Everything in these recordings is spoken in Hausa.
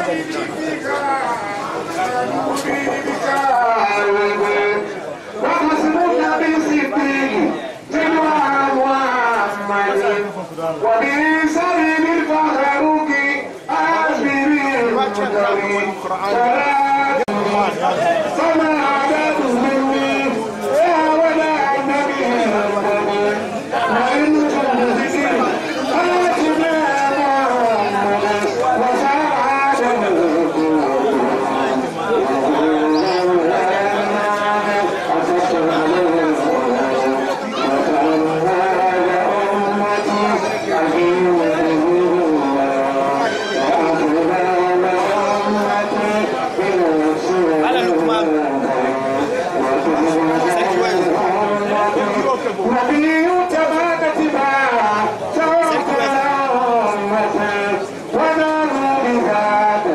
وبسبيل الفاروق آخر فما عدد مني يا ولا النبي وإن تنزل آتنا محمد نبي تبات تباع توكل أمته ونار بذات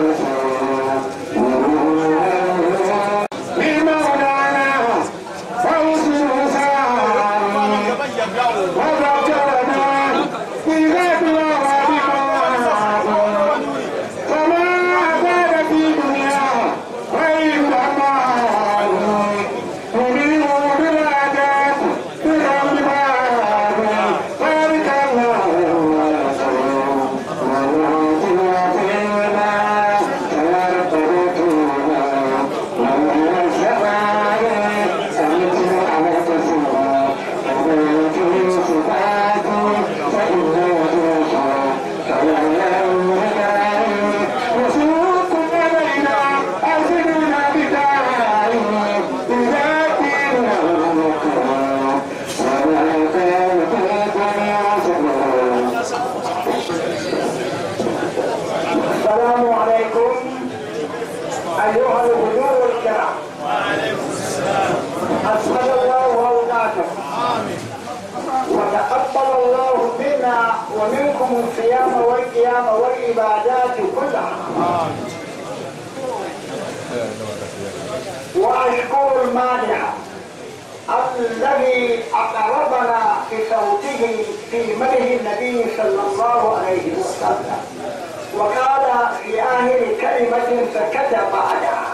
بمولانا فوز سعى وذكرنا بذات وعدنا فما زاد في دنيا غير أمان تريد بالعادات برب العالمين بارك الله السلام عليكم أيها الحضور الكرام أسعد الله أوقاتكم وتقبل الله منا ومنكم الصيام والقيام والعبادات كلها وأشكر المانع الذي أقربنا بصوته في مدح النبي صلى الله عليه وسلم وقال في آخر كلمة سكت بعدها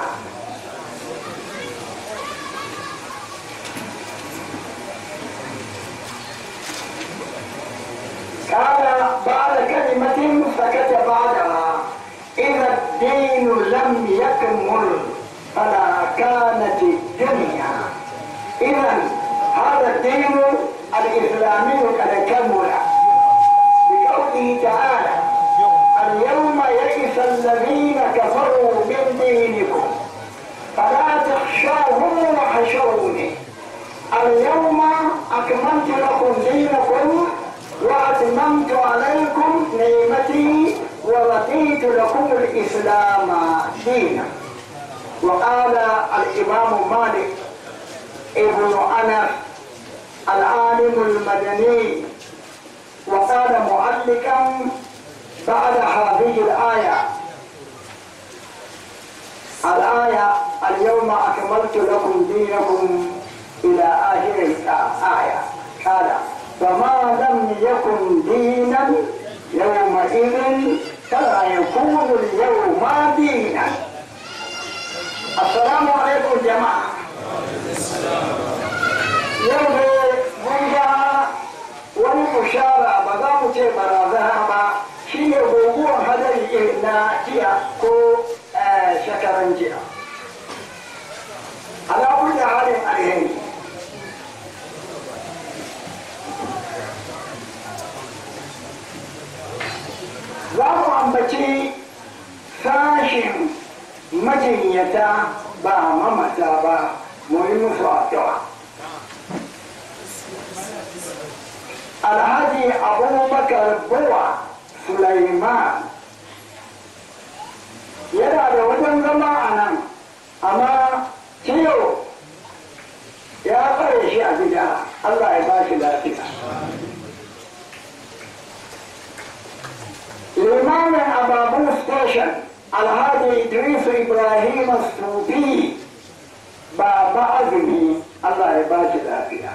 قال بعد كلمة سكت بعدها إذا الدين لم يكمل فلا كانت الدنيا إذا هذا الدين الإسلامي قد كمل بقوله تعالى اليوم يئس الذين كفروا من دينكم فلا تخشوهم وخشوني اليوم أكملت لكم دينكم وأتممت عليكم نعمتي ورضيت لكم الإسلام دينا وقال الإمام مالك ابن أنس العالم المدني وقال معلقا بعد هذه الآية الآية اليوم أكملت لكم دينكم إلى آخر الآية قال فما لم يكن دينا يومئذ فلا يكون اليوم دينا السلام عليكم جماعة يوم mun ga wani bushara ba za mu ce barazana ba shi ne guguwar hadari irin na jiya ko shekaran jiya alamun da halin alheri za mu ambaci sashin majinyata ba mamata ba mu yi musu addu'a alhaji abubakar buwa sulaiman yana da wajen zama a nan amma ciyo ya tsare shi a gida allah ya ba shi lafiya limamin ababu station alhaji idris ibrahim sufi baba azumi allah ya ba shi lafiya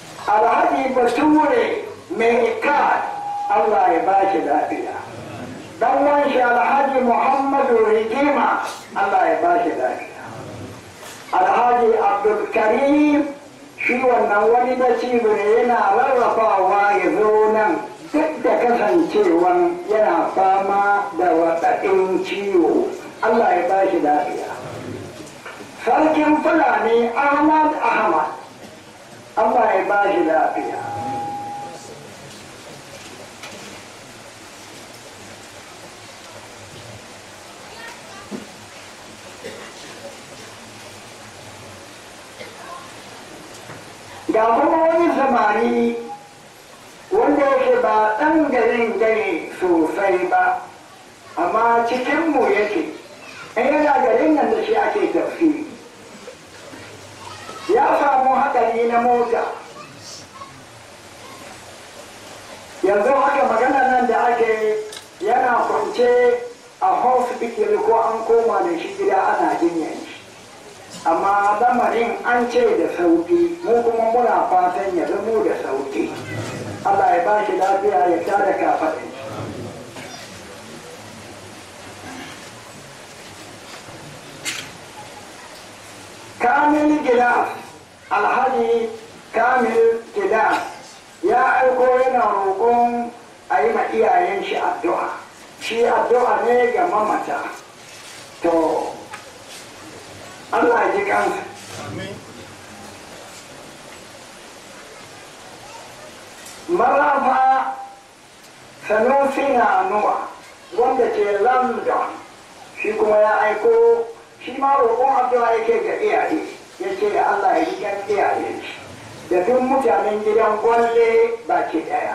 alhaji bature mai ikad Allah ya ba shi lafiya dan wanshi alhaji muhammadu rigima allah ya ba shi lafiya alhaji abdulkarim shi wannan wani da cibo ne yana rarrafawa ya zo nan duk da kasancewan yana fama da waɗaɗin ciwo allah ya ba shi lafiya sarkin fulani ahmad ahmad allah ya ba shi lafiya ga kuma wani samari wanda yake ba ɗan garin gari sosai ba amma cikinmu yake in yana garin nan da shi ake tafsiri ya samu haɗari na mota yanzu haka magana nan da ake yana kwance a hospital ko an koma da shi gida ana jinyar shi amma lamarin an ce da sauki mu kuma muna fatan ya zamo da sauki Allah ya ba shi lafiya ya tare kafaɗin kamil gilas alhaji kamil gilas ya aiko yana roƙon a yi ma iyayen shi addu'a shi addu'a ne ga mamata to Allah ya ji kansa. Marafa Sanusi na Nuwa wanda ke London shi kuma ya aiko shi ma roƙon addu'a yake ga iyaye ya ce Allah ya ji kan iyaye shi da duk mutanen gidan gwalle baki ɗaya.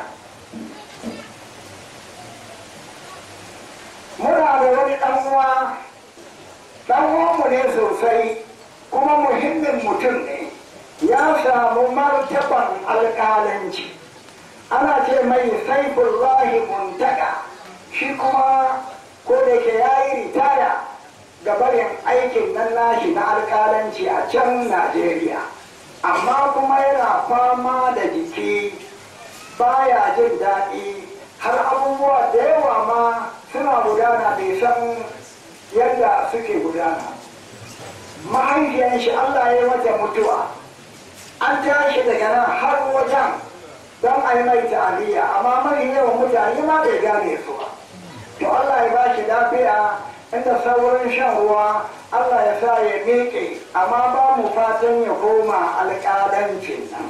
Muna da wani ɗan uwa dan uwanmu ne sosai kuma muhimmin mutum ne ya samu martaban alƙalanci ana ce mai saifullahi muntaka shi kuma ko da ke ya yi ritaya ga barin aikin nan nashi na alƙalanci a can najeriya amma kuma yana fama da jiki baya jin daɗi har abubuwa da yawa ma suna gudana bai san yadda suke gudana mahaifiyar shi Allah ya mata mutuwa an tashi daga nan har wajen don a yi mai ta'aliyya amma mai yawan mutane ma bai gane su ba to Allah ya ba shi lafiya inda saurin shan ruwa Allah ya sa ya miƙe amma ba mu fatan ya koma alƙalancin nan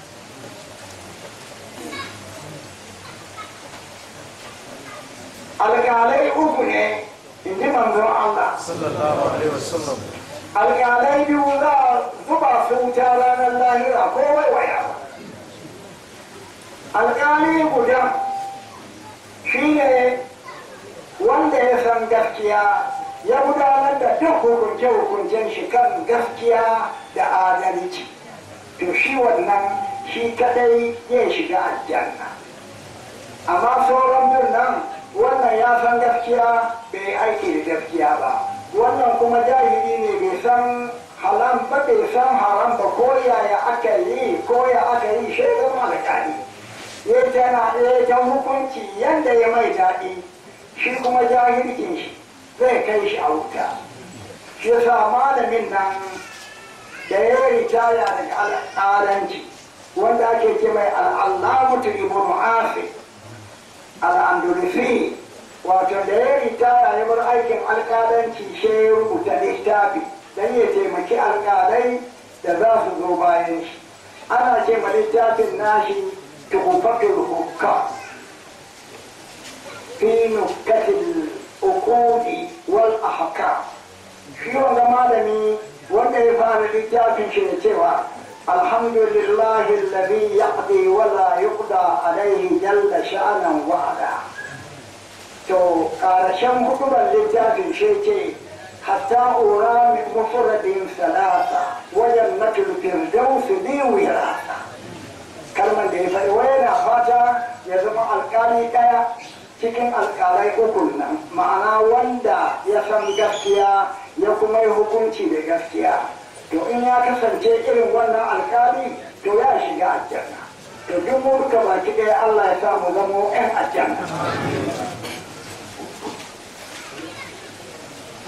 alƙalai uku ne in ji manzon Allah. sallallahu alaihi wasallam Alƙalai biyu za a zuba su wuta ranar lahira ko waiwaya ba. Alƙali guda shi ne wanda ya san gaskiya ya gudanar da duk hukunce-hukuncen shi kan gaskiya da adalci. To shi wannan shi kadai ya shiga aljanna. Amma sauran bin nan wannan ya san gaskiya bai aiki da gaskiya ba wannan kuma jahili ne bai san halam ba bai san haram ba ko yaya aka yi ko ya aka yi shaidar alƙali ya tana ya ta hukunci yadda ya mai daɗi shi kuma jahilcin shi zai kai shi a wuta shi yasa malamin nan da ya ritaya daga al'adanci wanda ake ce mai al'allamutu ibnu asif al'andalusi wato da ya ritaya ya bar aikin alƙalanci shi ya rubuta littafi don ya taimaki alƙalai da za su zo bayan shi ana ce ma littafin nashi tuhufatul hukka fi nukkatil uqudi wal ahkam shi wanda malami wanda ya fara littafin shi da cewa الحمد لله الذي يقضي ولا يقضى عليه جل شأنا وعلا تو قارشان hudubar littafin shi ce hatta ura min mufradin salasa wajen natul firdaus li wirasa kalmar da ya faɗi wai yana fata ya zama alƙali ɗaya cikin alƙalai uku nan ma'ana wanda ya san gaskiya ya kuma yi hukunci da gaskiya to in ya kasance irin wannan alkali to ya shiga aljanna to duk mu duka baki ɗaya Allah ya sa mu zamo ƴan aljanna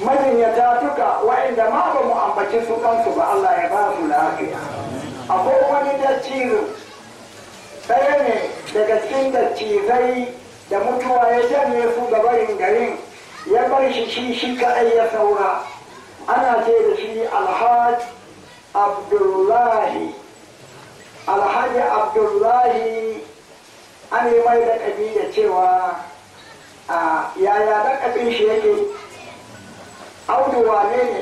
majinyata duka wa'inda ma ba mu ambaci su kansu ba Allah ya ba su lafiya akwai wani dattijo ɗaya ne daga cikin dattizai da mutuwa ya janye su ga barin garin ya bar shi shi shi kaɗai ya saura ana ce da shi alhaji abdullahi alhaji abdullahi an yi mai da da cewa a yaya lakabin shi yake audu wane ne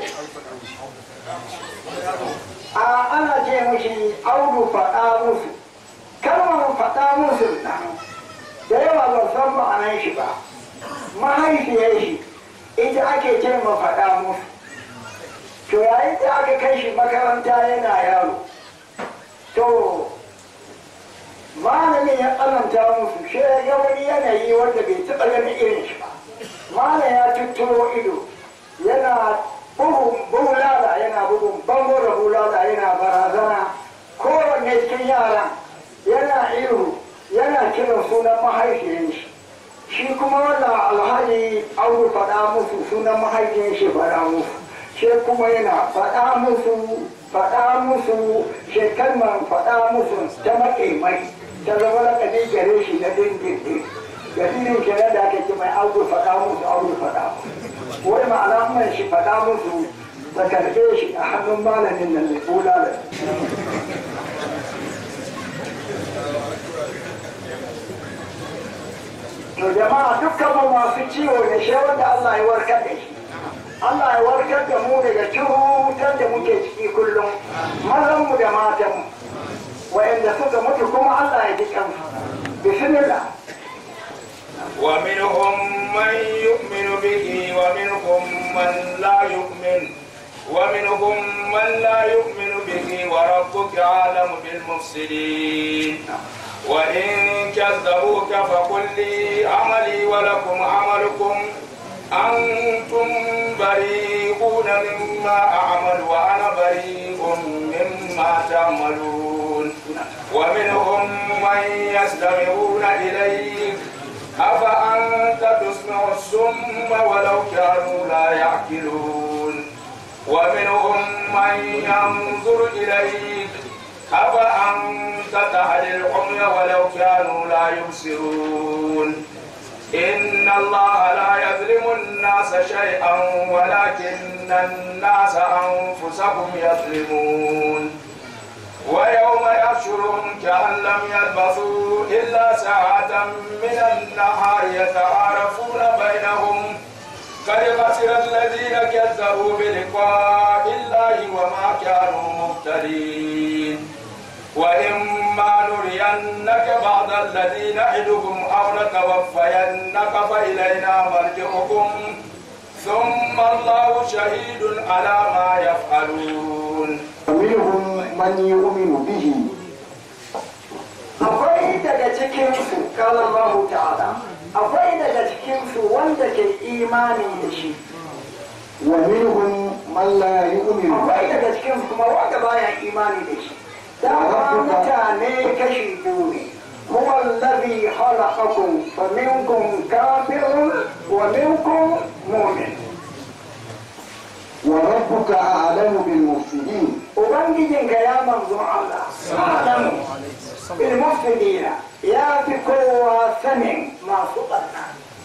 a ana ce mashi audu faɗa musu kalmar faɗa musu nan da yawa ban san ma'anar shi ba mahaifiyar shi ita ake ce ma faɗa musu to yayin da aka kai shi makaranta yana yaro to malamin ya tsananta musu shi ya ga wani yanayi wanda bai taɓa ganin irin shi ba malam ya tutturo ido yana bugun bulala yana bugun bango da bulala yana barazana kowanne cikin yaran yana ihu yana kiran sunan mahaifiyar shi shi kuma wannan alhaji auru faɗa musu sunan mahaifiyar shi faɗa musu shi kuma yana faɗa musu faɗa musu shi kalmar faɗa musu ta maƙe mai ta zama lakabi gare shi na dindindin dalilin kenan da aka ce mai auru faɗa musu auru faɗa musu wai ma'ana mai shi faɗa musu ta karɓe shi a hannun malamin nan mai bulala to jama'a dukkan mu masu ciwo ne shi wanda Allah ya warkar da shi Allah ya warkar da mu daga cutar da muke ciki kullum mazan mu da matan mu wa'anda suka mutu kuma Allah ya ji kansu bismillah ومنهم من يؤمن به ومنهم من لا يؤمن ومنهم من لا يؤمن به وربك أعلم بالمفسدين وإن كذبوك فقل لي عملي ولكم عملكم أنتم بريئون مما أعمل وأنا بريء مما تعملون ومنهم من يستمعون إليك أفأنت تسمع السم ولو كانوا لا يعقلون ومنهم من ينظر إليك أفأنت تهدي العمي ولو كانوا لا يبصرون إن الله لا يظلم الناس شيئا ولكن الناس أنفسهم يظلمون ويوم يحشرهم كأن لم يلبثوا إلا ساعة من النهار يتعارفون بينهم قد خسر الذين كذبوا بلقاء الله وما كانوا مهتدين وإما نرينك بعض الذي نعدهم أو نتوفينك فإلينا مرجعكم ثم الله شهيد على ما يفعلون ومنهم من يؤمن به akwai daga cikinsu kala Allah ta'ala akwai daga cikinsu wanda ke imani da shi ومنهم من لا يؤمن akwai به daga cikinsu kuma wanda baya imani da shi dama mutane kashi biyu ne هو الذي خلقكم فمنكم كافر ومنكم مؤمن وربك أعلم بالمفسدين Ubangijinka ya manzo Allah, Adamu, ilmufidina ya fi kowa sanin masu ɓarna.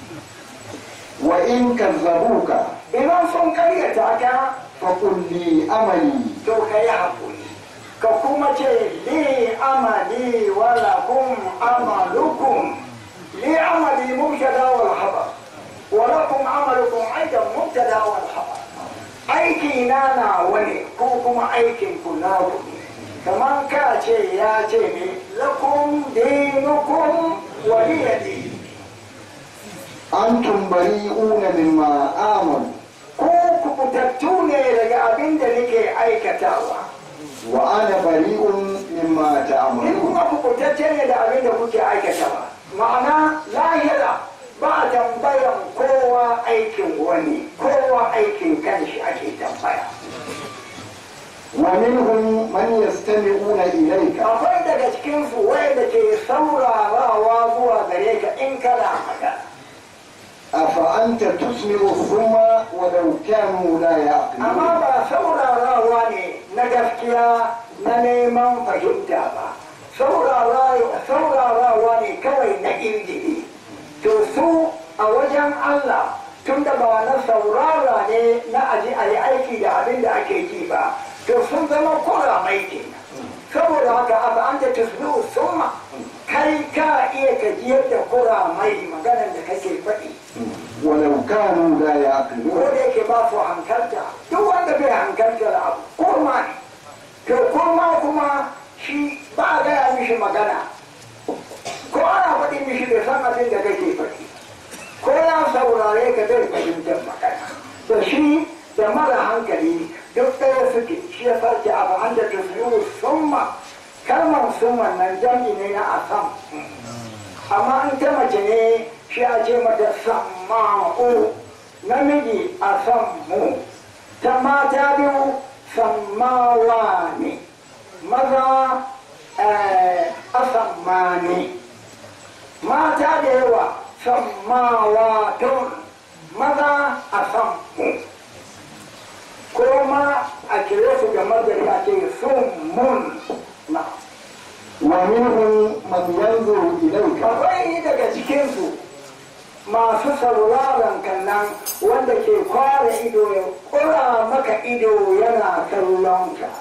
وإن كذبوك Idan sun karyata ka, فقل لي عملي to ka yi haƙuri. Ka kuma ce, li amali wala kum amalukum. Li amali mubtada wal habar. Wala kum amalukum aidan mubtada wal habar. Aiki na nawa ne ko kuma aikin ku na ku ne. Kamar ka ce ya ce ne, lakum dinukum waliya din. أنتم بريئون مما آمن Ko kubutattu ne daga abin da nake aikatawa. وأنا بريء مما Ni تعملون kuma kubutacce ne da abin da kuke aikatawa. Ma'ana lahira ba a tambayan kowa aikin wani, kowa aikin kanshi ake tambaya. ومنهم من يستمعون إليك Akwai daga cikinsu wanda ke saurarawa zuwa gare ka in kana magana. أفأنت تسمع الصم ولو كانوا لا amma يعقلون ba saurarawa ne na gaskiya na neman fahimta ba Saurara- saurarawa ne kawai na injini to su a wajen Allah tun da ba na saurara ne na aji a yi aiki da abin da ake ji ba to sun zama kuramai kenan saboda haka abu an da tusbihu summa kai ka iya ka jiyar da kuramai maganar da kake faɗi ولو كانوا لا ko يعقلون da yake ba su hankalta duk wanda bai hankalta da abu kurma ne to kurma kuma shi ba a gaya mishi magana ko ana faɗi mishi bai san abin da kake faɗi ko ya saurare ka zai fahimtar magana da shi da mara hankali duk ɗaya suke shi ya sarki abu an da tafiyu summa kalmar summa nan jami ne na asam amma in ta mace ne shi a ce mata samma'u namiji a sammu ta mata biyu sammawa ne maza eh, a sammani mata da yawa sammawa tun maza a sammu ko ma a kire su da mazari a ce sun mun na ومنهم من ينظر إليك akwai daga cikinsu masu sauraron kannan wanda ke kware ido ya kura maka ido yana kallon ka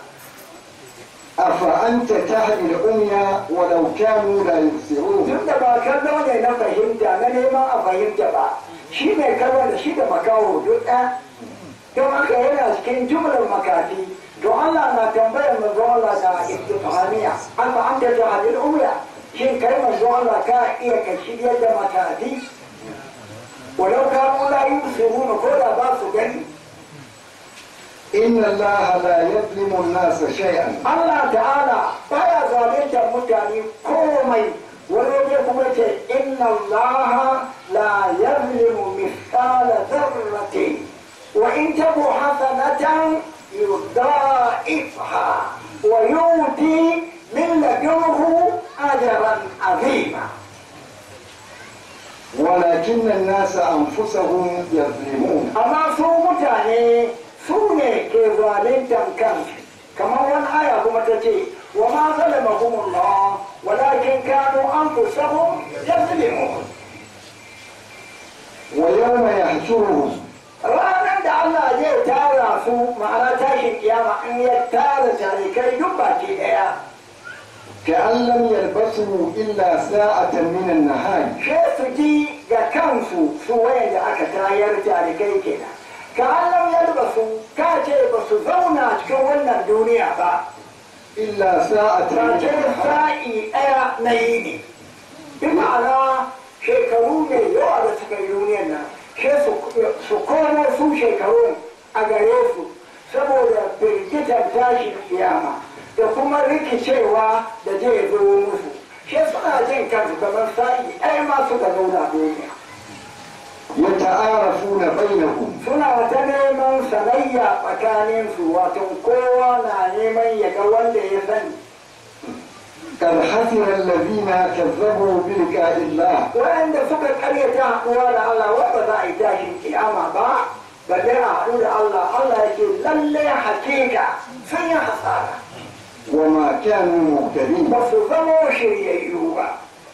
أفأنت تهدي العمي ولو كانوا لا يبصرون duk da ba kallo ne na fahimta na neman a fahimta ba shi mai kallo da shi da makaho duk ɗaya don haka yana cikin jumlar makafi to Allah na tambayar manzo Allah da istifhamiya amma an da jahilul umya shin kai manzo Allah ka iya ka shiryar da makafi walau kanu la yusiruna ko da ba su gani إن الله لا يظلم الناس شيئا Allah ta'ala baya zaluntar mutane komai wani ne kuma ce inna Allah la yazlimu mithqala dharratin wa in taku hasanatan yudha'ifha wa yuti min ladunhu ajran azima ولكن الناس أنفسهم يظلمون amma su mutane su ne ke zaluntar kansu kamar wani aya kuma ta ce wa ma zalamahumullah walakin kanu anfusahum yazlimun ويوم يحشرهم ranar da Allah zai tara su ma'ana tashin kiyama in ya tara tarikai duk baki daya كأن لم يلبثوا إلا ساعة من النهار sai su ji ga kansu su wayanda aka tayar tarikai kenan ka Allah ya ba su ka ce ba su zauna cikin wannan duniya ba إلا ساعة ta من ce النهار sa'i daya na yini bi ma'ana shekaru ne yawa da suka yi duniyar nan sai su su komo su shekaru a gare su saboda firgitar tashin kiyama da kuma rikicewa da zai zo musu sai suna jin kansu kamar sa'i ɗaya ma suka zauna duniya يتعارفون بينهم suna ta neman sanayya tsakaninsu wato kowa na neman ya ga wanda ya sani قد خسر الذين كذبوا بلقاء الله waɗanda suka karyata haɗuwa da Allah wanda za a yi tashin kiyama ba balle a haɗu da Allah Allah yake lalle hakika sun yi hasara وما كانوا مهتدين ba su zamo shiryayyu ba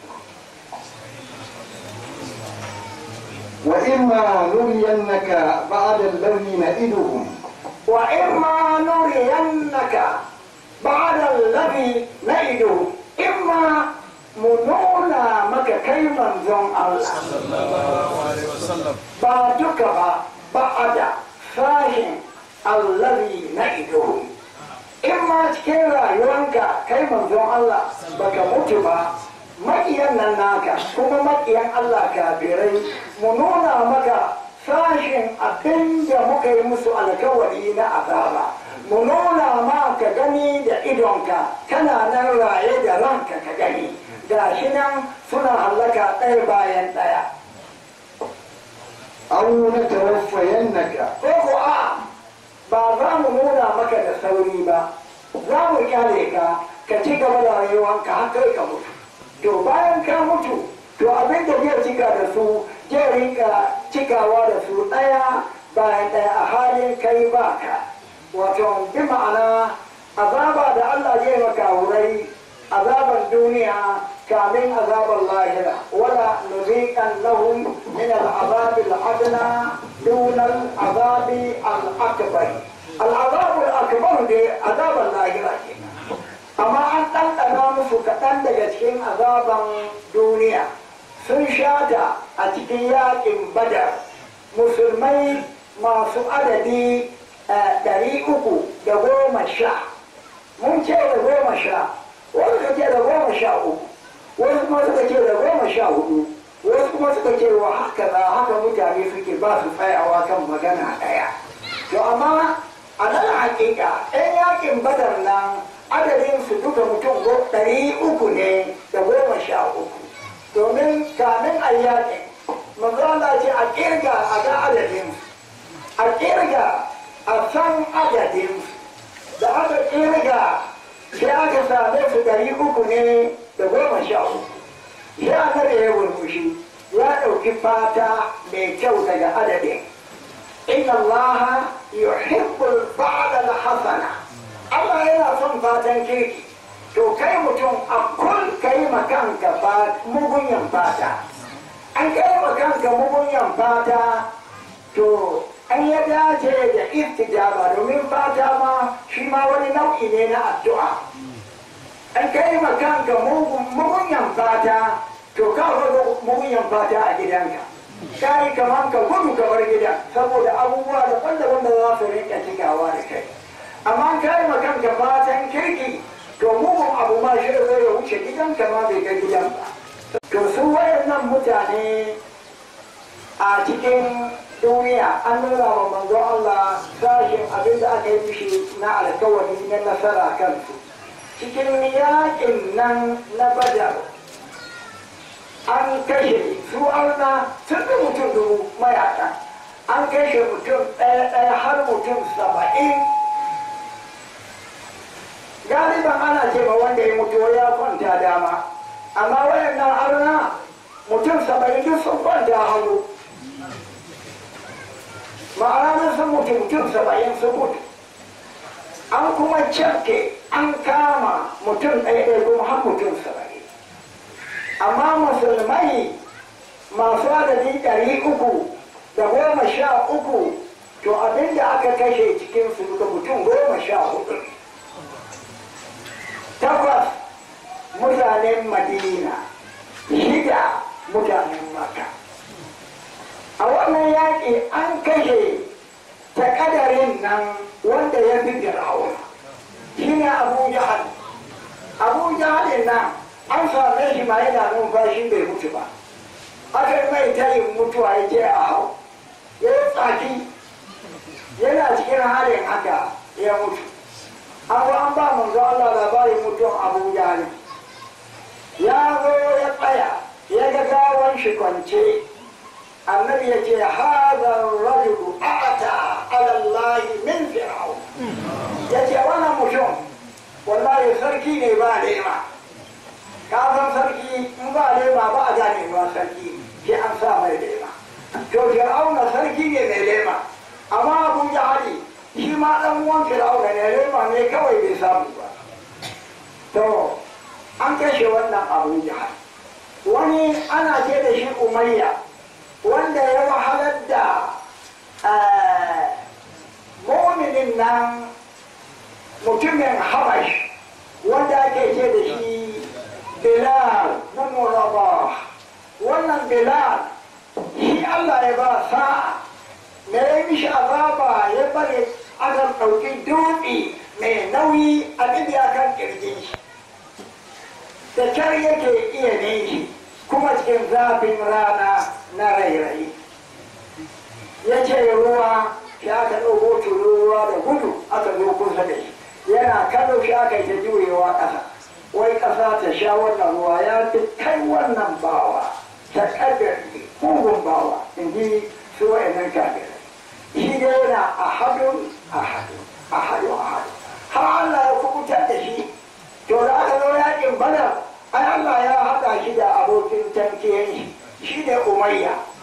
وإما نرينك بعد الذي نئدهم wa in ma nuriyannaka ba'da allazi na'idu in ma mu nuna maka kai manzon Allah ba duka ba ba'ada sashin allazi na'idu in ma cikin rayuwanka kai manzon Allah baka mutu ba maƙiyan nan naka kuma maƙiyan Allah kafirai mu nuna maka sashin abin da muka yi musu alkawari na azaba mu nuna ma ka gani da idonka kana nan raye da ranka ka gani ga shi nan suna hallaka ɗaya bayan ɗaya أو نتوفينك ko ko a ba za mu nuna maka da sauri ba za mu kyale ka ka ci gaba da rayuwanka har kai ka mutu to bayan ka mutu to abin da zai cika da su zai rinka cikawa da su ɗaya bayan ɗaya a halin kai baka wato bi ma'ana azaba da Allah zai maka wurai azaban duniya kamin azaban lahira wala nuziqan lahum min al-azab al-adna dun al-azab al-akbar al-azab al-akbar dai azaban lahira kenan amma an ɗanɗana musu kaɗan daga cikin azaban duniya sun shata a cikin yaƙin badar musulmai masu adadi ɗari uku da goma sha mun ce da goma sha wasu suka ce da goma sha uku wasu kuma suka ce da goma sha hudu wasu kuma suka ce wa haka za haka mutane suke ba su tsayawa kan magana ɗaya to amma a nan hakika ɗan yakin badar nan adadin su duka mutum ɗari uku ne da goma sha uku domin kamin a yakin manzo Allah ce a kirga a ga adadin a kirga a san adadin da aka kirga sai aka same su ɗari uku ne da goma sha uku sai annabi ya burbushi ya ɗauki fata mai kyau daga adadin inna allaha yuhibbul ba'da al-hasana Allah yana son fatan kirki to kai mutum a kun kai makanka mugunyan fata an kai makanka mugunyan fata to an ya dace da istijaba domin fata ma shi ma wani nau'i ne na addu'a an kai makanka mugunyan fata to ka faɗo mugunyan fata a gidanka ka yi kamar ka gudu ka bar gida saboda abubuwa daban-daban da za su rinka cikawa da kai amma ka yi makanka fatan kirki to mugun abu ma shi zai ya wuce gidanka ma bai ga gidan ba to su wayannan mutane a cikin duniya an nuna wa manzo Allah sashin abin da aka yi mishi na alkawari na nasara kansu cikin yakin nan na badar an kashe su arna sun fi mutum dubu mayaka an kashe mutum ɗaya ɗaya har mutum saba'in galiban ana ce ma wanda ya mutu ya kwanta dama amma wayannan arna mutum saba'in duk sun kwanta hagu ma'ana sun mutu mutum saba'in sun mutu an kuma cafke an kama mutum ɗaya ɗaya kuma har mutum saba'in amma musulmai masu adadi ɗari uku da goma sha uku to abinda aka kashe cikin su da mutum goma sha hudu takwas mutanen madina shida mutanen maka a wannan yaƙi an kashe ta ƙadarin nan wanda ya fi fir'auna shi ne abu jahal abu jahalin nan an same shi ma yana numfashi bai mutu ba aka yi mai tayin mutuwa ya je a hau ya yi tsaki yana cikin halin haka ya mutu an zo an ba manzo Allah labarin mutuwan abu jahal ya zo ya tsaya ya ga gawan shi kwance annabi ya ce hada rajulu ata ala Allah min fir'aun ya ce wannan mutum wallahi sarki ne ba lema ka san sarki in ba lema ba a gane ba sarki sai an sa mai lema to fir'auna sarki ne mai lema amma abu jahali shi ma dan uwan fir'auna ne lema ne kawai bai samu ba to an kashe wannan abu jahali wani ana ce da shi umayya wanda ya wahalar da mominin nan mutumin habash wanda ake ce da shi bilal na muraba wannan bilal shi allah ya ba sa'a me ya mishi azaba ya bari aka ɗauki dutse mai nauyi a ɗibiya kan ƙirjin shi da kyar yake iya ne shi kuma cikin zafin rana na rairayi ya ce ruwa shi aka ɗauko ruwa da gudu aka zo kusa da shi yana kallo shi aka yi ta juyewa ƙasa wai ƙasa ta sha wannan ruwa ya fi kai wannan bawa ta ƙaddari mugun bawa in ji su wa'annan kafirai shi dai yana a hadun a hadun a hadun a hadun har Allah ya kubutar da shi to da aka zo yakin badar ai Allah ya haɗa shi da abokin tankiyan shi shi ne umayya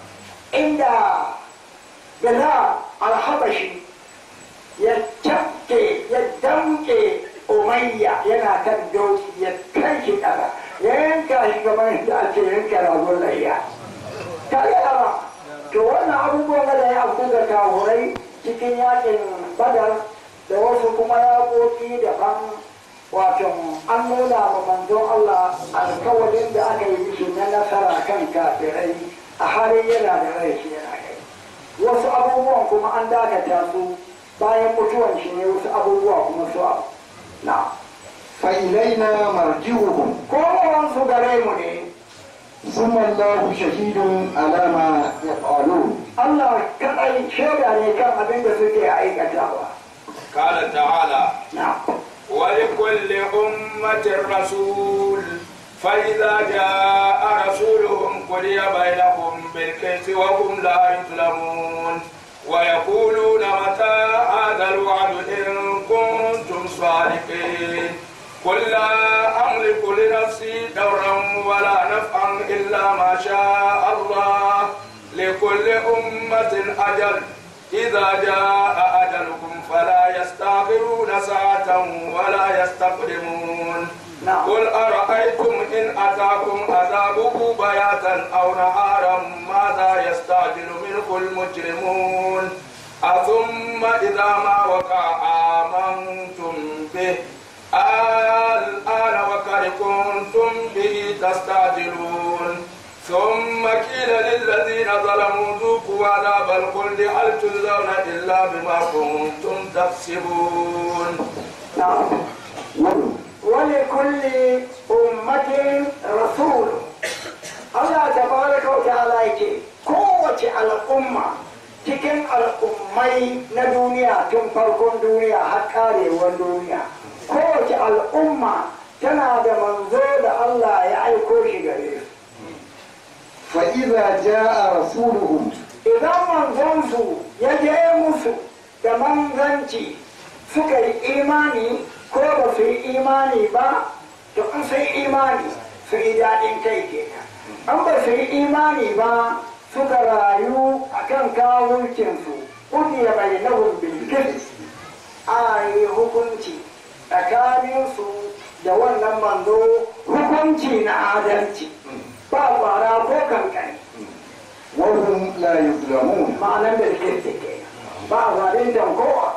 inda bila alhabashi ya cafke ya damke umayya yana kan doki ya kai shi ƙasa ya yanka shi kamar yadda ake yanka ragon layya ta yara to wannan abubuwan da ya abu da kahurai cikin yakin badar da wasu kuma yaƙoƙi daban wato an nuna wa manzon Allah alkawalin da aka yi mishi na nasara kan kafirai a halin yana da rai shi yana kai wasu abubuwan kuma an dakata su bayan mutuwan shi ne wasu abubuwa kuma su abu na فإلينا مرجعهم komawan su gare mu ne ثم الله شهيد على ما يفعلون Allah kaɗai shaida ne kan abin da suke aikatawa قال تعالى na ولكل أمة رسول فإذا جاء رسولهم قضي بينهم بالقسط وهم لا يظلمون ويقولون متى هذا الوعد إن كنتم صادقين قل لا أملك لنفسي ضرا ولا نفعا إلا ما شاء الله لكل أمة أجل إذا جاء أجلكم فلا يستأخرون ساعة ولا يستقدمون نعم. قل أرأيتم إن أتاكم عذابه بياتا أو نهارا ماذا يستعجل منه المجرمون أثم إذا ما وقع آمنتم به الآن وقد كنتم به تستعجلون ثم قيل للذين ظلموا ذوقوا عذاب الخلد هل تجزون إلا بما كنتم تكسبون نعم ولكل أمة رسول Allah tabaraka wa ta'ala yake kowace al'umma cikin al'ummai na duniya tun farkon duniya har karewar duniya kowace al'umma tana da manzo da Allah ya aiko shi gare su فإذا جاء رسولهم idan manzonsu ya je musu da manzanci suka yi imani ko ba su yi imani ba to in su yi imani su yi daɗin kai kenan an ba su yi imani ba suka rayu a kan kawuncinsu ƙudiya bai na bilkis a yi hukunci tsakaninsu da wannan manzo hukunci na adalci ba kwara ko kankani وهم لا يظلمون ma'anar da ke ke ba zalintan kowa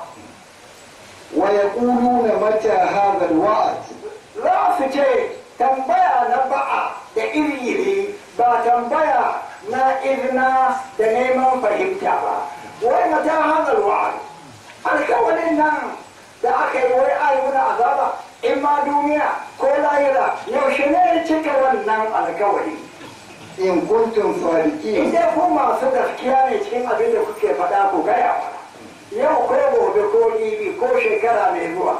ويقولون متى هذا الوعد za su ce tambaya na ba'a da iri ba tambaya na izina da neman fahimta ba wai mata hazar wa'ad alkawalin nan da aka yi wai ayi wani azaba in ma duniya ko lahira yaushe ne cika wannan alkawali إن كنتم in صادقين dai ku masu gaskiya ne cikin abin da kuke faɗa ku gaya mana yau ko gobe ko jibi ko shekara mai zuwa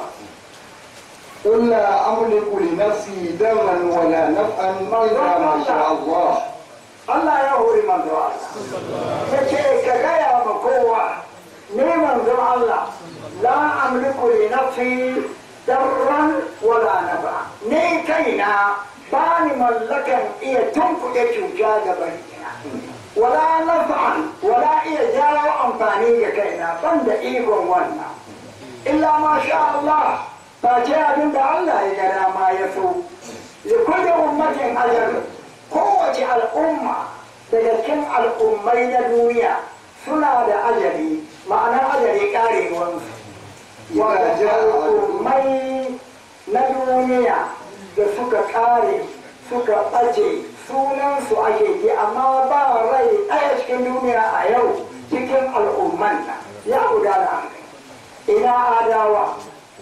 قل لا أملك لنفسي ضرا ولا نفعا إلا ما شاء الله Allah ya hori manzo Allah ya ce ka gaya ma kowa ni manzo Allah la amliku li nafsi darran wala nafa ni kaina ba ni mallakan iya tunkuɗe cuta ga barina wala nafa'an wala iya jawo amfani ga kaina ban da ikon wannan illa ma sha Allah ba ce abin da Allah ya ga dama ya so li kulli ummatin ajal kowace al'umma daga cikin al'ummai na duniya suna da ajali ma'ana ajali karewansu إذا جاء أجلهم al'ummai na duniya da suka kare suka ɓace sunansu ake ji amma ba rai ɗaya cikin duniya a yau cikin al'umman nan ya gudana ina adawa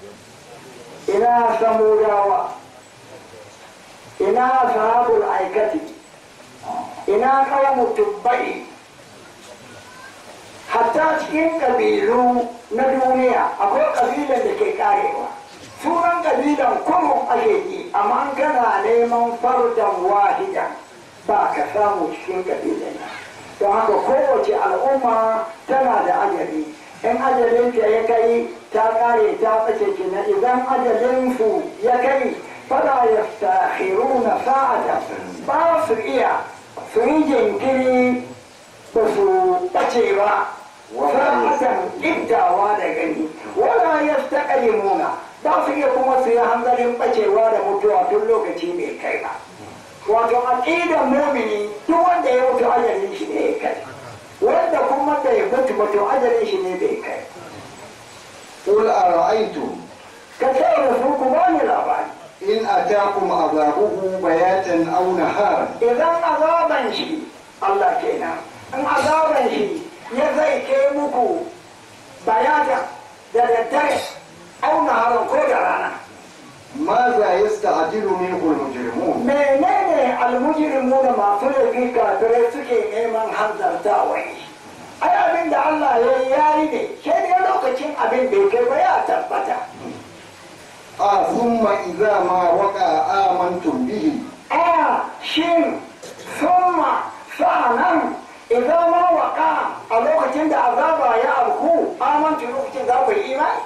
ina samudawa ina sahabul aikati ina kawo tubbai hatta cikin ƙabilu na duniya akwai ƙabilan da ke karewa sunan ƙabilan kurun ake yi amma an kana neman fardan wahidan ba ka samu cikin ƙabilan nan don haka kowace al'umma tana da ajali in ajalinta ya kai ta kare ta ɓace kenan idan ajalinsu ya kai fala yastakhiruna sa'ata ba su iya su yi jinkiri ba su ɓace ba sa'atan iddawa da gani wala ya muna ba su iya kuma su yi hanzarin ɓacewa da mutuwa tun lokaci mai kai ba wato aƙidan mumini duk wanda ya mutu ajalin shi ne ya kai wanda kuma da ya mutu mutu ajalin shi ne bai kai قل أرأيتم ka ce da su ku bani labari إن أتاكم عذابه بياتا أو نهارا idan azaban shi Allah kenan in azaban shi ya zai ke muku bayata da daddare auna harin ko da rana ماذا يستعجل منه المجرمون menene almujrimu da masu laifi kafirai suke neman hanzartawa ai abin da Allah ya yi yayi ne sai dai lokacin abin bai kai ba ya tabbata آه ثم إذا ما وقع آمنتم به a shin summa sa'anan idan ma waka a lokacin da azaba ya auku amantu lokacin za ku yi imani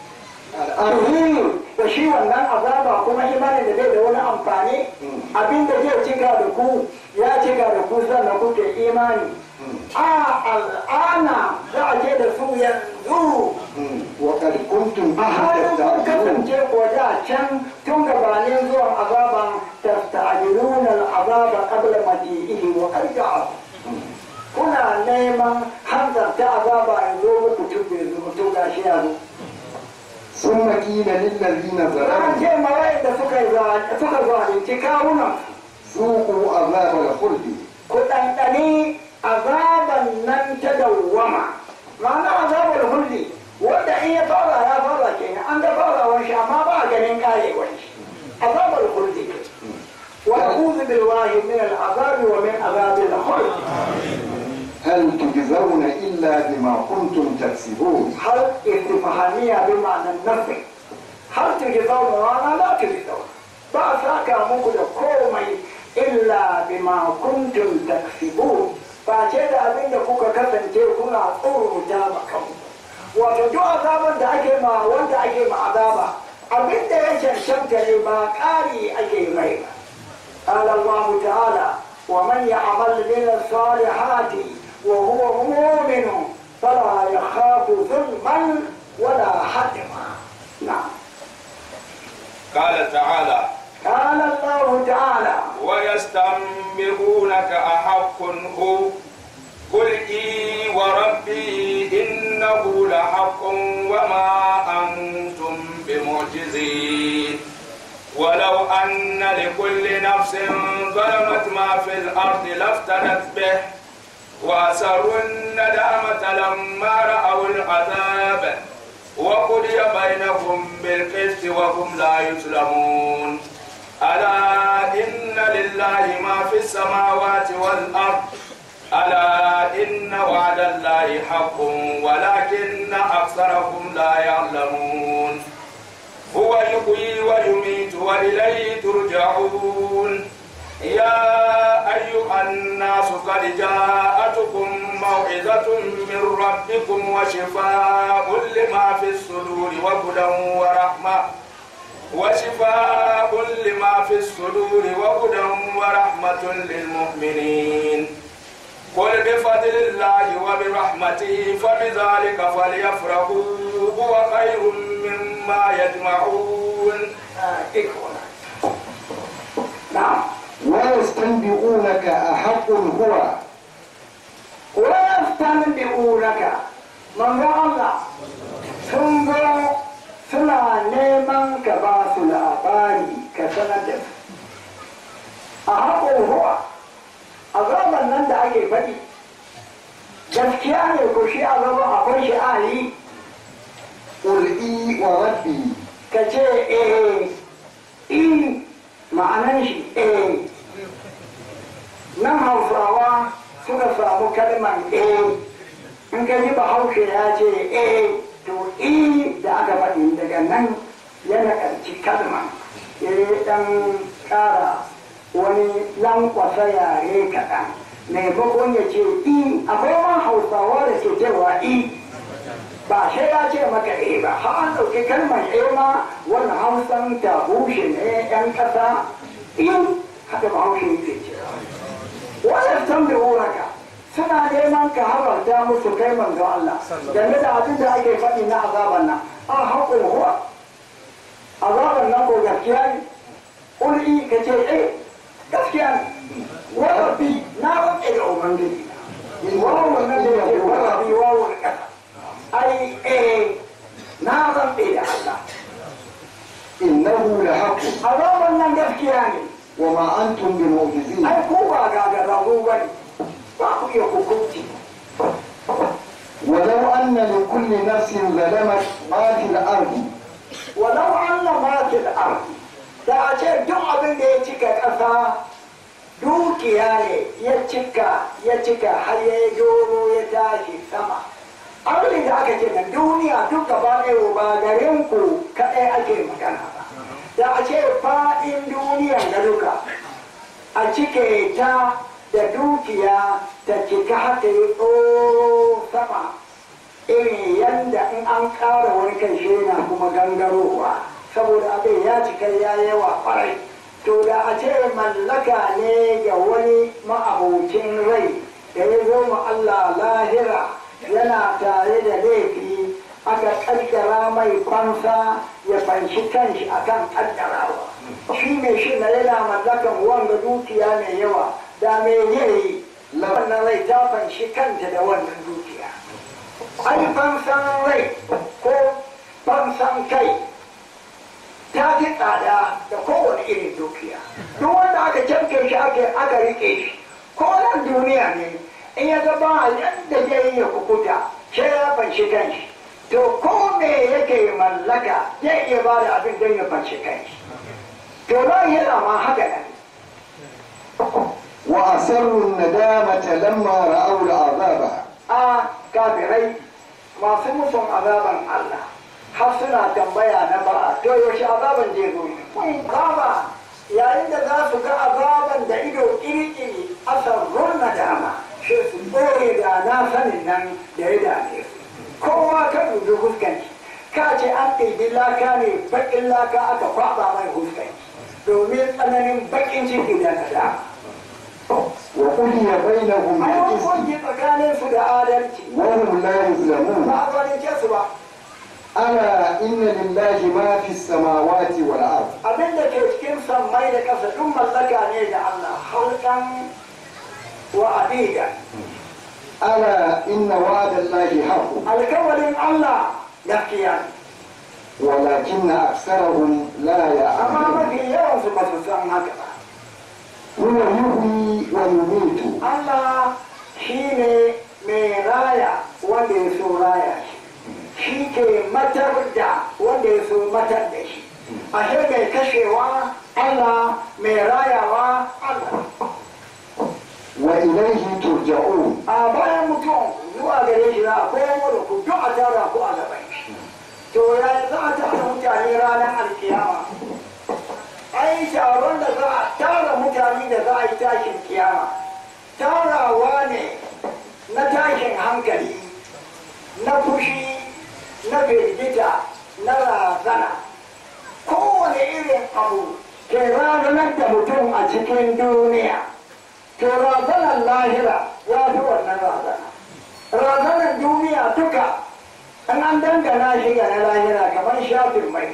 الآن da shi wannan azaba kuma imanin da bai da wani amfani abin da zai cika da ku ya cika da ku sannan kuke imani a al'ana za a ce da su yanzu وقد كنتم a به halin kun تستعجلون kasance ko da can tun gabanin zuwan azaban tasta'jiluna al'azaba qabla maji'ihi wa qad ja'a kuna neman hanzarta azaba ya zo muku tun bai zo tun gashi ya zo ثم قيل للذين Ran ظلموا ce mawai da suka yi za- suka zalunci kawunan ذوقوا عذاب الخلد ku ɗanɗani azaban nan ta dawwama ma'ana azabar hulli wanda in ya fara ya fara kenan an ga farawar shi amma ba a ganin karewar shi azabar hulli wa a'udhu billahi min al'azabi wa min azabil khuld هل تجزون إلا بما كنتم تكسبون har istifhamiya bi ma'anan nafi har tujzauna wa ana la tujzauna ba a saka muku da komai illa bima kuntum taksibun ba ce da abin da kuka kasance kuna tsoruta ma kanku wato duk azaban da ake ma wanda ake ma azaba abin da ya cancanta ne ba ƙari ake mai ba قال الله تعالى ومن يعمل من الصالحات وهو مؤمن فلا يخاف ظلما ولا حتما نعم قال تعالى قال الله تعالى ويستنبئونك أحق هو قل إي وربي إنه لحق وما أنتم بمعجزين ولو أن لكل نفس ظلمت ما في الأرض لافتدت به وأسروا الندامة لما رأوا العذاب وقضي بينهم بالقسط وهم لا يظلمون ألا إن لله ما في السماوات والأرض ألا إن وعد الله حق ولكن أكثرهم لا يعلمون هو يحيي ويميت وإليه ترجعون يا أيها الناس قد جاءتكم موعظة من ربكم وشفاء لما في الصدور وهدى ورحمة وشفاء لما في الصدور وهدى ورحمة للمؤمنين قل بفضل الله وبرحمته فبذلك فليفرحوا هو خير مما يجمعون إخوانا نعم ويستنبئونك أحق هو ويستنبئونك من الله sun zo suna neman ka ba su labari ka sanar da su a haƙo huwa azaban nan da ake faɗi gaskiya ne ko shi azaban akwai shi a yi قل إي وربي ka ce eh i ma'anan shi eh nan hausawa suka samu kalmar eh in ka ji bahaushe ya ce eh to i da aka faɗi daga nan yana ƙarci kalma ya ɗan ƙara wani lankwasa yare kaɗan maimakon ya ce i akwai ma hausawa da ke cewa i ba sai ya ce maka eh ba har an ɗauki kalmar eh ma wannan hausan ta bushe ne yan ƙasa in haka ba haushe yake cewa wannan tambayi wuraka suna neman ka habarta musu kai manzo Allah game da abin da ake faɗi na azaban nan a haƙul huwa azaban nan ko gaskiya ne ƙul'i ka ce eh gaskiya ne wa rabbi na rabbi da ubangiji wawo nan da yake wa rabbi wawo da ƙasa ai eh na rabbi da Allah إنه لحق azaban nan gaskiya ne وما أنتم بمعجزين ai ko ba gagararru ba ne ba ku iya hukunci ولو أن لكل نفس ظلمت ما في الأرض walau Allah ma fil ardi da a ce duk abin da ya cika ƙasa dukiya ne ya cika ya cika har ya yi doro ya tashi sama abin da aka ce na duniya duk gaba ɗaya ba garin ku kaɗai ake magana ba da a ce faɗin duniyan da duka a cike ta da dukiya ta cika haka yi tsoro sama irin yadda in an ƙara wani kan shi na kuma gangarowa saboda abin ya cika ya yawa ƙwarai to da a ce mallaka ne ga wani ma'abocin rai da ya zo ma Allah lahira yana tare da laifi aka ƙaddara mai fansa ya fanshi kanshi akan ƙaddarawa shi mai shi na yana mallakan wanga dukiya mai yawa da me yayi wannan rai ta fanshi kanta da wannan dukiya ai fansan rai ko fansan kai ta fi tsada da kowane irin dukiya duk wanda aka canke shi aka rike shi ko nan duniya ne in ya gaba yadda zai yi ya kukuta sai ya fanshi kanshi to ko me yake mallaka zai iya ba da abin don ya fanshi kanshi to ran yana ma haka nan وأسروا الندامة لما رأوا العذاب a kafirai masu musun azaban Allah har suna tambaya na ba to yaushe azaban zai zo kun kama yayin da za su ga azaban da ido kirkiri asarrun nadama shi su ɓoye da na sanin nan da ya dame su kowa ka dubi huskanci ka ce an ɗaiɗi laka ne baƙin laka aka kwaɓa mai huskanci domin tsananin baƙin ciki da nadama وقضي بينهم ai بالقسط hukunci tsakanin su da adalci وهم لا يظلمون ba a zalunce su ba ألا إن لله ما في السماوات والأرض abin da ke cikin sammai da ƙasa duk mallaka ne da Allah halkan wa abida ألا إن وعد الله حق alkawarin Allah gaskiya ne ولكن أكثرهم لا amma يعلمون mafi yawan su ba su san haka ba هو يحيي ويميت Allah shi ne mai raya wanda ya so raya shi shi ke matar da wanda ya so matar da shi ashe mai kashewa Allah mai rayawa Allah وإليه ترجعون a bayan mutum zuwa gare shi za a koyar da ku duk a tara ku a gaban shi to ya za a tara mutane ranar alkiyama ai taron da za a tara mutane da za a yi tashin kiyama tarawa ne na tashin hankali na fushi na firgita na razana kowane irin abu ke ranar da mutum a cikin duniya to razanar lahira ya fi wannan razana razanar duniya duka an an dangana shi ga na lahira kamar shafin mai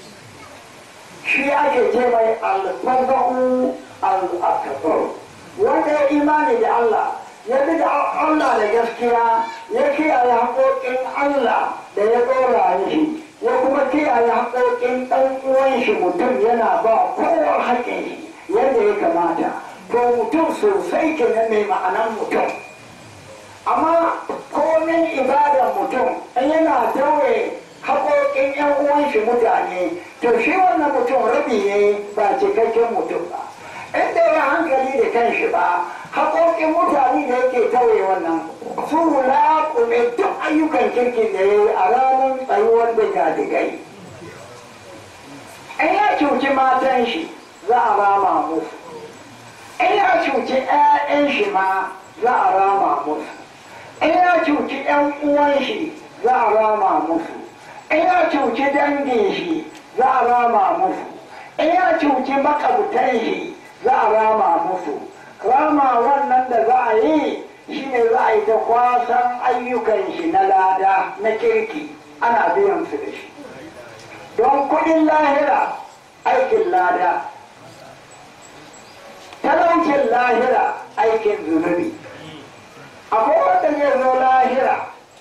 shi ake ce mai alfaza'u al-akbar wanda ya imani da Allah ya bi da Allah da gaskiya ya kiyaye haƙoƙin Allah da ya ɗora shi ya kuma kiyaye haƙoƙin ɗan uwan shi mutum yana ba kowa haƙƙin shi yadda ya kamata to mutum sosai kenan mai ma'anan mutum amma komin ibadar mutum in yana tauye haƙoƙin 'yan uwan shi mutane to shi wannan mutum rabi ne ba cikakken mutum ba in da ya hankali da kanshi ba haƙoƙin mutane da yake tauye wannan su laƙume duk ayyukan kirkin da ya yi a ranar tsayuwar da gadigai in ya cuci matan shi za a rama musu in ya cuci 'ya'yan shi ma za a rama musu in ya cuci 'yan uwan shi za a rama musu in ya cuci dangin shi za a rama musu in ya cuci makabtan shi za a rama musu rama wannan da za a yi shi ne za a yi ta kwasan ayyukan shi na lada na kirki ana biyan su da shi don kudin lahira aikin lada talaucin lahira aikin zunubi akwai wanda zai zo lahira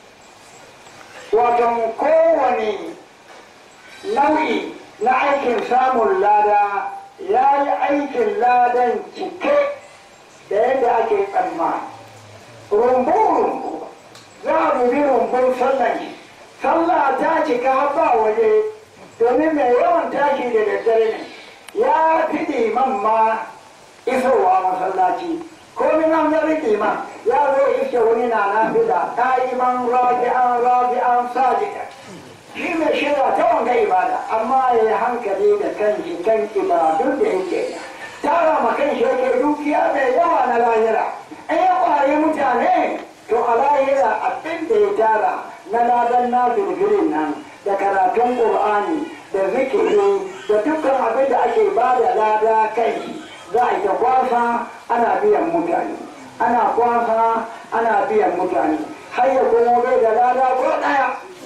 wato kowane nau'i na aikin samun lada ya yi aikin ladan cike da yadda ake tsammani rumbu-rumbu za a dubi rumbun sallan shi sallah ta cika har ba waje domin mai yawan tashi da daddare ne ya fi liman ma isowa masallaci ko min an zari liman ya zo iske wani na nafila ka'iman rabi'an rabi'an sajida shi mai shirya ta wanga ibada amma ya yi hankali da kanshi kan ibadun da yake tara ma kanshi yake dukiya mai yawa na lahira in ya kware mutane to a lahira abin da ya tara na ladan na firfirin nan da karatun ƙur'ani da zikiri da dukkan abin da ake ba da lada kai za a yi ta kwasa ana biyan mutane ana kwasa ana biyan mutane har ya kuma bai da lada ko ɗaya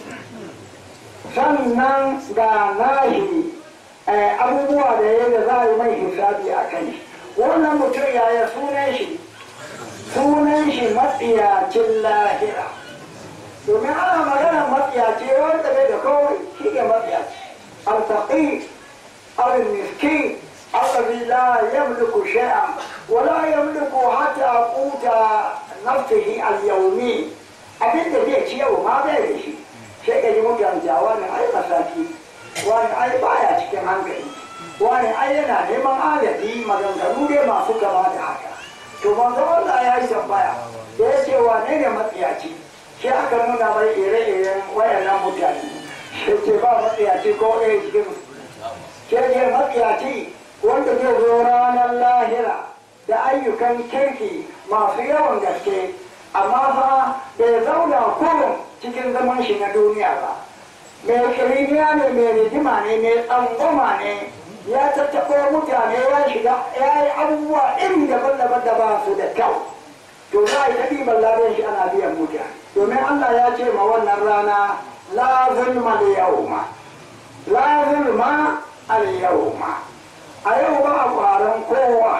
sannan ga nahi abubuwa da ya da za a yi mai hisabi a kai wannan mutum yaya sunan shi sunan shi matsiyacin lahira domin ana magana matsiyaci wanda bai da kawai shi ne matsiyaci altaƙi al-miskin الذي لا يملك شيئا ولا يملك حتى قوت نفسه اليومي abin da zai ci yau ma bai da shi sai ka ji mutane wani ai masaki wani ai baya cikin hankali wani ai yana neman agaji maganganu dai masu kama da haka to manzo Allah ya yi tambaya da ya ce wane ne matsiyaci shi aka nuna mai ire-iren wayannan mutane shi ce ba matsiyaci ko ɗaya cikin ke ce matsiyaci wanda zai zo ranar lahira da ayyukan kirki masu yawan gaske amma fa bai zauna kurum cikin zaman shi na duniya ba mai kiriniya ne mai rijima ne mai tsangwama ne ya tattaɓo mutane ya shiga ya yi abubuwa iri daban-daban da ba su da kyau to za a yi ta ɗiban ladan shi ana biyan mutane domin allah ya ce ma wannan rana la zulma al yawma la zulma al yawma a yau ba a ƙwaron kowa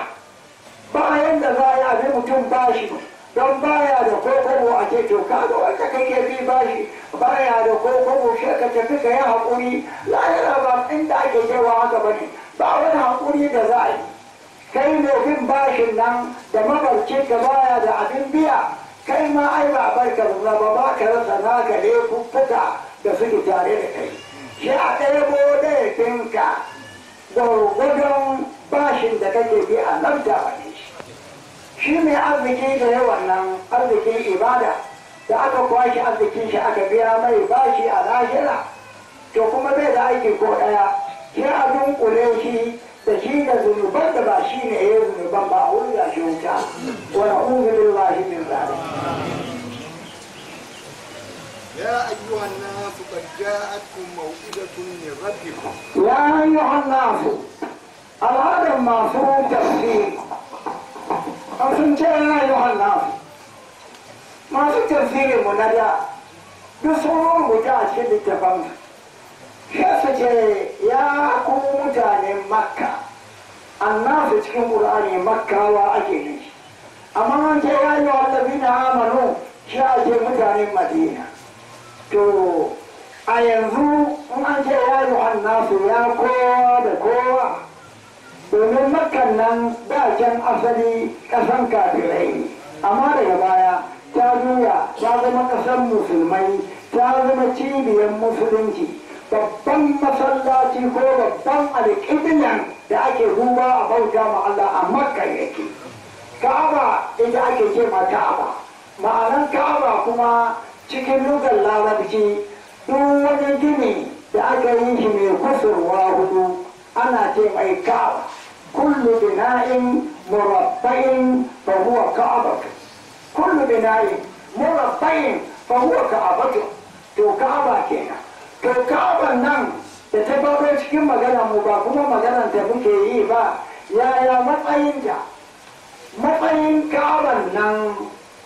ba yadda za a yi abin mutum bashi don baya da kokobo a ce to kaga wanda kake bi bashi baya da kokobo shi ka tafi ka yi haƙuri lahira ba inda ake cewa haka ba ne ba wani haƙuri da za a yi kai ne bin bashin nan da mabarci ka baya da abin biya kai ma ai ba barka ba ba ba ka rasa naka ne kuffuka da suke tare da kai shi a ɗaya laifinka gwargwadon bashin da kake bi a nan da wani shi mai arziki da yawan nan arzikin ibada da aka kwashe arzikin shi aka biya mai bashi a lahira to kuma bai da aiki ko ɗaya sai a dunkule shi da shi da zunuban da ba shi ne ya zunuban ba a wurin da shi wuta wa na'udhu billahi min zalik يا أيها الناس قد جاءتكم موعظة من ربكم يا أيها الناس الهدف المفروض تفسير أصلا يا أيها الناس ما في تفسير منادى بصور متعشد التفهم شافت يا قوم متعني مكة الناس cikin Qur'ani Makkawa ake ne amma an ce ya yi wa allazina amanu shi ake mutanen Madina to a yanzu in an ce ya yi nasu ya kowa da kowa domin makan nan da can asali kasan kafirai ne amma daga baya ta juya ta zama kasan musulmai ta zama cibiyar musulunci babban masallaci ko babban alƙiblan da ake ruwa a bauta ma Allah a makka yake ka'aba ita ake ce ma ka'aba ma'anan ka'aba kuma cikin lugar larabci duk wani gini da aka yi shi mai kusurwa hudu ana ce mai ka'aba kullu bina'in murabba'in fa huwa ka'abatu kullu bina'in murabba'in fa huwa ka'abatu to ka'aba kenan to ka'aban nan da ta baro cikin magana mu ba kuma maganar da muke yi ba yaya matsayin da matsayin ka'aban nan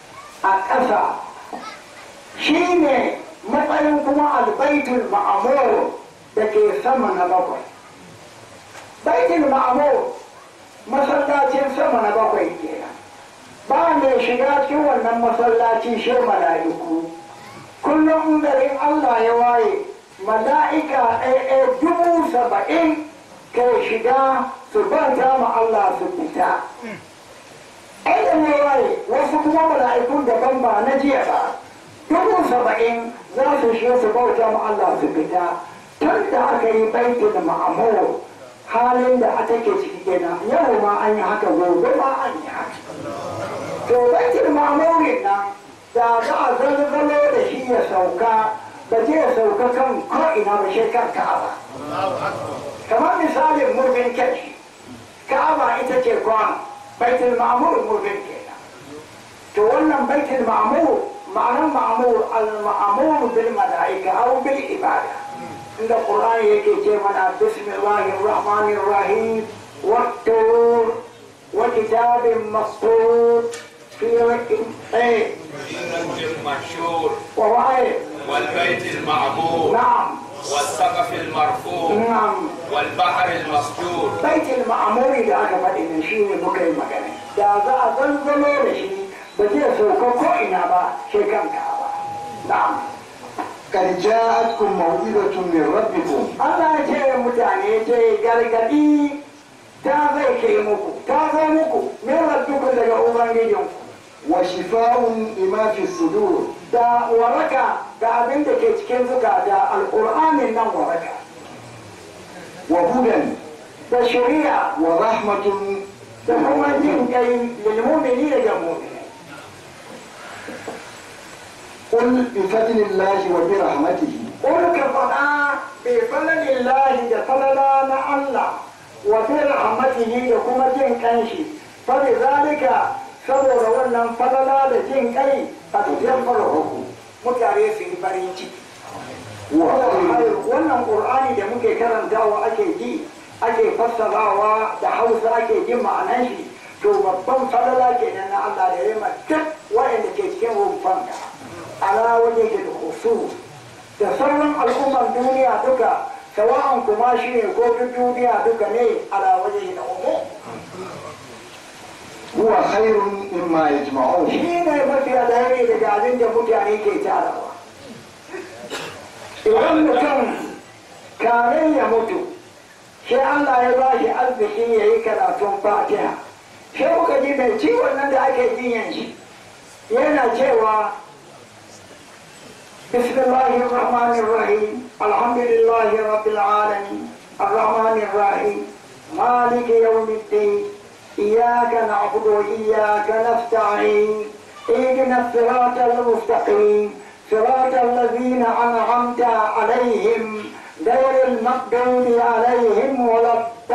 a ƙasa shi ne matsayin kuma albaitul ma'amur da ke sama na bakwai baitul ma'amur masallacin sama na bakwai kenan ba mai shiga cikin wannan masallaci shi mala'iku kullum garin Allah ya waye mala'ika ɗaya dubu saba'in ke shiga su banta ma Allah su fita aikin ya waye wasu kuma mala'ikun daban ba na jiya ba dubu saba'in za su shiga su bauta ma Allah su fita tun da aka yi baitul ma'amur halin da aka ke ciki kenan yau ma an yi haka gobe ma an yi haka to baitul ma'murin nan da za a zalzalo da shi ya sauka ba zai sauka kan ko'ina ba shi kan ka'aba kamar misalin murfin kai ka'aba ita ce kwan baitul ma'mur murfin kenan to wannan baitul ma'mur ma'anar ma'mur al-ma'mur bil mala'ika aw bil ibada inda qur'ani yake ce mana bismillahir rahmanir rahim wat-tur wa kitabin mastur في ايه المحشور وراء والبيت المعمور نعم والسقف المرفوع نعم والبحر المسجور بيت المعمور da aka faɗi nan shi ne muka yi magana da za a zanzalo da shi ba zai sauka ko ina ba sai kanka ba na'am قد جاءتكم موعظة من ربكم Allah ya ce mutane ce gargadi ta zai ke muku ta zo muku min rabbikum daga ubangijinku وشفاء لما في الصدور da waraka ga abin da ke cikin zukata alƙur'anin nan waraka وهدى da shari'a ورحمة da kuma jin kai lilmumini daga mu'mini قل بفضل الله وبرحمته قل كفنا بفضل الله da falala na Allah wa bi rahmatihi da kuma jin kanshi fa bi zalika saboda wannan falala da jin kai a cikin farko mutane su yi farin ciki هو خير wannan qur'ani da muke karantawa ake ji ake fassarawa da hausa ake jin ma'anan shi to babban falala kenan na Allah da ya ma duk wa'anda ke cikin rumfan da ala waje ke da khusus da sauran al'umman duniya duka sawa'an kuma shi ne ko duk duniya duka ne ala waje da umu هو خير مما يجمعون shi ne mafi alheri daga abin da mutane ke tarawa idan mutum kamin ya mutu sai Allah ya ba shi arziki ya yi karatun fatiha sai kuka ji mai ciwon nan da ake jinyan shi yana cewa بسم الله الرحمن الرحيم الحمد لله رب العالمين الرحمن الرحيم مالك يوم الدين إياك نعبد وإياك نستعين اهدنا الصراط المستقيم صراط الذين أنعمت عليهم غير المغضوب عليهم ولا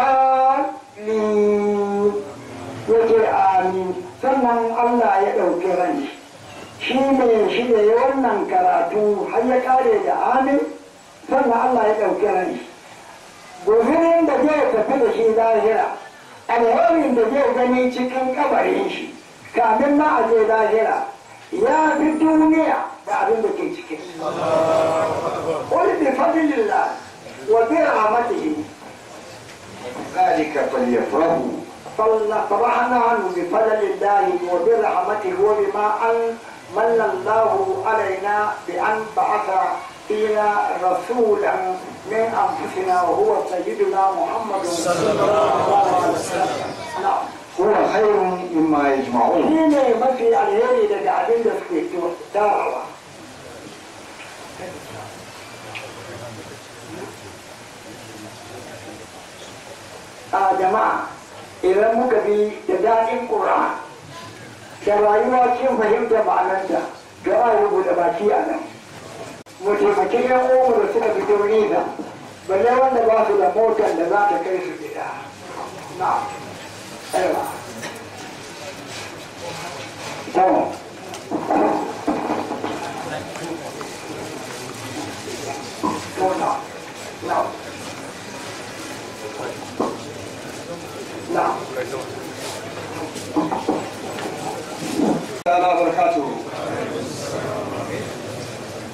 الضالين يجي آمين sannan Allah ya ɗauki ranshi shi ne shi ne wannan karatu har ya kare da amin sannan Allah ya ɗauki ranshi guzurin da zai tafi da shi lahira alherin da zai gani cikin kabarin shi kamin ma a je lahira ya fi duniya da abin da ke cikin wani bi fadlillah wa bi rahmatihi ذلك فليفرحوا فرحنا عنه بفضل الله وبرحمته وبما أن من الله علينا بأن بعث فينا رسولا من أنفسنا وهو سيدنا محمد صلى الله عليه وسلم نعم هو خير مما يجمعون shi ne mafi alheri daga abin da suke tarawa a jama'a idan muka bi da daɗin ƙura da rayuwa cikin fahimta ma'ananta da a rubuta baki a nan mu taimaki yan uwanmu da suka fito nesa balle wanda ba su da motar da za ta kai su gida na aiwa to to na na na تعالى وبركاته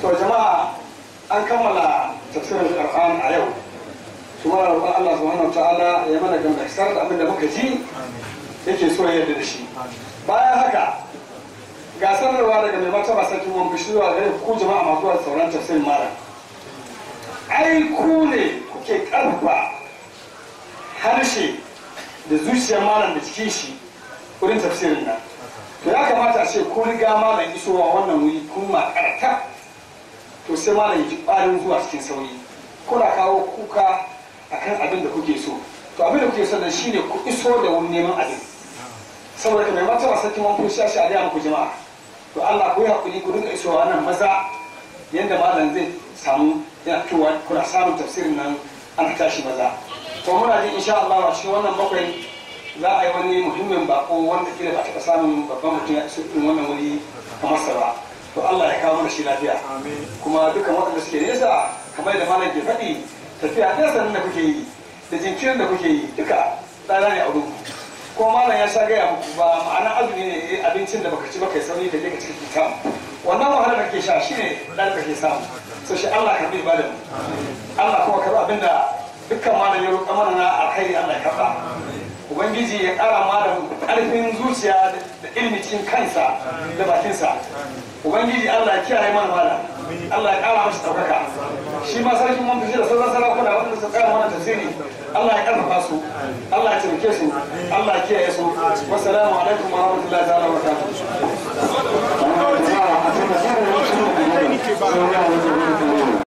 to jama'a an kammala tafsirin Qur'an a yau kuma roƙon Allah subhanahu wa ta'ala ya mana gamsar da abin da muka ji yake so ya yarda da shi bayan haka ga sanarwa daga mai martaba sarkin wani bishi zuwa gare ku jama'a masu zuwa sauran tafsirin malam ai ku ne kuke karfafa harshe da zuciyar malam da cikin shi wurin tafsirin nan to ya kamata a ce ku riga malam isowa wannan wuri kun makarta to sai malam ji ƙwarin zuwa cikin sauri kuna kawo kuka akan abin da kuke so to abin da kuke so da shine ku iso da wani neman abin saboda ka mai martaba sarkin wani kun shashi a gaya muku jama'a to Allah ku yi hakuri ku dinga isowa nan maza yadda malam zai samu yana fitowa kuna samun tafsirin nan ana tashi maza to muna jin insha Allah a cikin wannan bakwai za a yi wani muhimmin bako wanda kila ba taɓa samun babban mutum ya iso irin wannan wuri kamar sa ba to Allah ya kawo mana shi lafiya kuma dukkan waɗanda suke nesa kamar da malam ke faɗi tafiya nesa nan da kuke yi da jinkirin da kuke yi duka tsada ne a wurin ko malam ya sha gaya muku ba ma'ana azumi ne eh, abincin da baka ci baka yi sauri ka je ka cikin kita wannan wahala da kake sha shine dan da kake samu so shi Allah ka bi ibadan Allah kuma karɓi abinda dukkan malam ya roƙa mana na alkhairi Allah ya karɓa ubangiji ya ƙara malam ƙarfin zuciya da ilimi cikin kansa da bakinsa ubangiji Allah ya kiyaye mana malam Allah ya ƙara masa ɗaukaka shi ma sarkin mun fice da sauran sarakuna wanda suka ƙara mana tafsiri Allah ya ƙarfafa su Allah ya taimake su Allah ya kiyaye su wassalamu alaikum wa rahmatullahi ta'ala wa barakatuh Jama'a a cikin